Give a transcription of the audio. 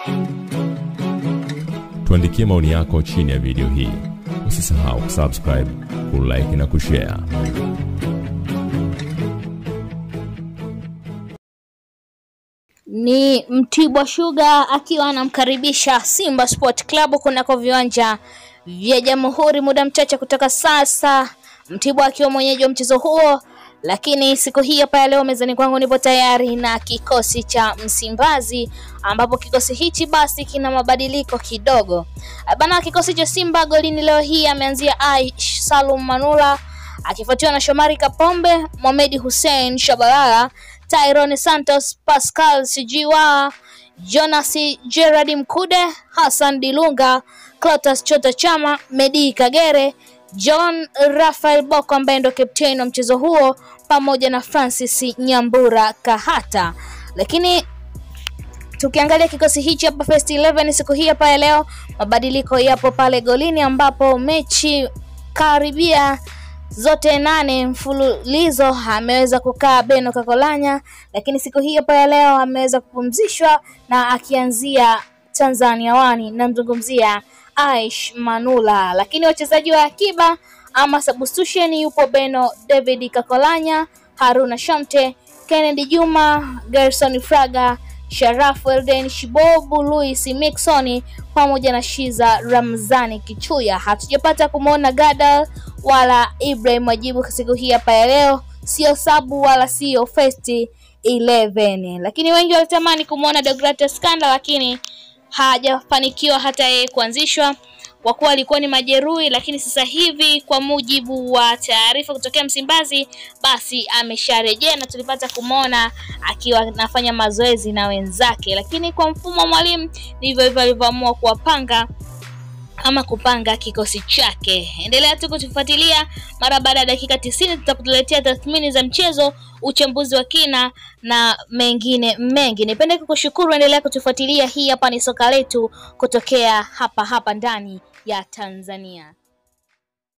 Tuandikie maoni yako chini ya video hii. Usisahau kusubscribe, kulike na kushare. Ni Mtibwa Sugar akiwa anamkaribisha Simba Sport Club kunako viwanja vya Jamhuri muda mchache kutoka sasa, Mtibwa akiwa mwenyeji wa mchezo huo. Lakini siku hii hapa ya leo mezani kwangu nipo tayari na kikosi cha Msimbazi, ambapo kikosi hichi basi kina mabadiliko kidogo bana. Kikosi cha Simba golini leo hii ameanzia Aish Salum Manula akifuatiwa na Shomari Kapombe, Mohamed Hussein Shabalala, Tyrone Santos, Pascal Sijiwa, Jonas Gerard Mkude, Hassan Dilunga, Clotas Chota Chama, Medi Kagere, John Rafael Boko ambaye ndo captain wa mchezo huo pamoja na Francis Nyambura Kahata. Lakini tukiangalia kikosi hichi hapa first 11 siku hii hapa ya leo, mabadiliko yapo pale golini ambapo mechi karibia zote nane mfululizo ameweza kukaa Beno Kakolanya, lakini siku hii hapa ya leo ameweza kupumzishwa na akianzia Tanzania wani, namzungumzia Aish Manula. Lakini wachezaji wa akiba ama substitution yupo Beno David Kakolanya, Haruna Shamte, Kennedy Juma, Gerson Fraga, Sharafu Elden Shibobu, Louis Mixon pamoja na Shiza Ramzani Kichuya. Hatujapata kumwona Gadal wala Ibrahim Wajibu siku hii hapa ya leo, sio sabu wala sio first 11, lakini wengi walitamani kumwona Deogratias Kanda, lakini hajafanikiwa hata yeye kuanzishwa kwa kuwa alikuwa ni majeruhi, lakini sasa hivi kwa mujibu wa taarifa kutokea Msimbazi, basi amesharejea na tulipata kumwona akiwa anafanya mazoezi na wenzake. Lakini kwa mfumo wa mwalimu ndivyo hivyo alivyoamua kuwapanga ama kupanga kikosi chake. Endelea tu kutufuatilia. Mara baada ya dakika tisini tutakuletea tathmini za mchezo, uchambuzi wa kina na mengine mengi. Nipende kukushukuru, endelea kutufuatilia. Hii hapa ni soka letu kutokea hapa hapa ndani ya Tanzania.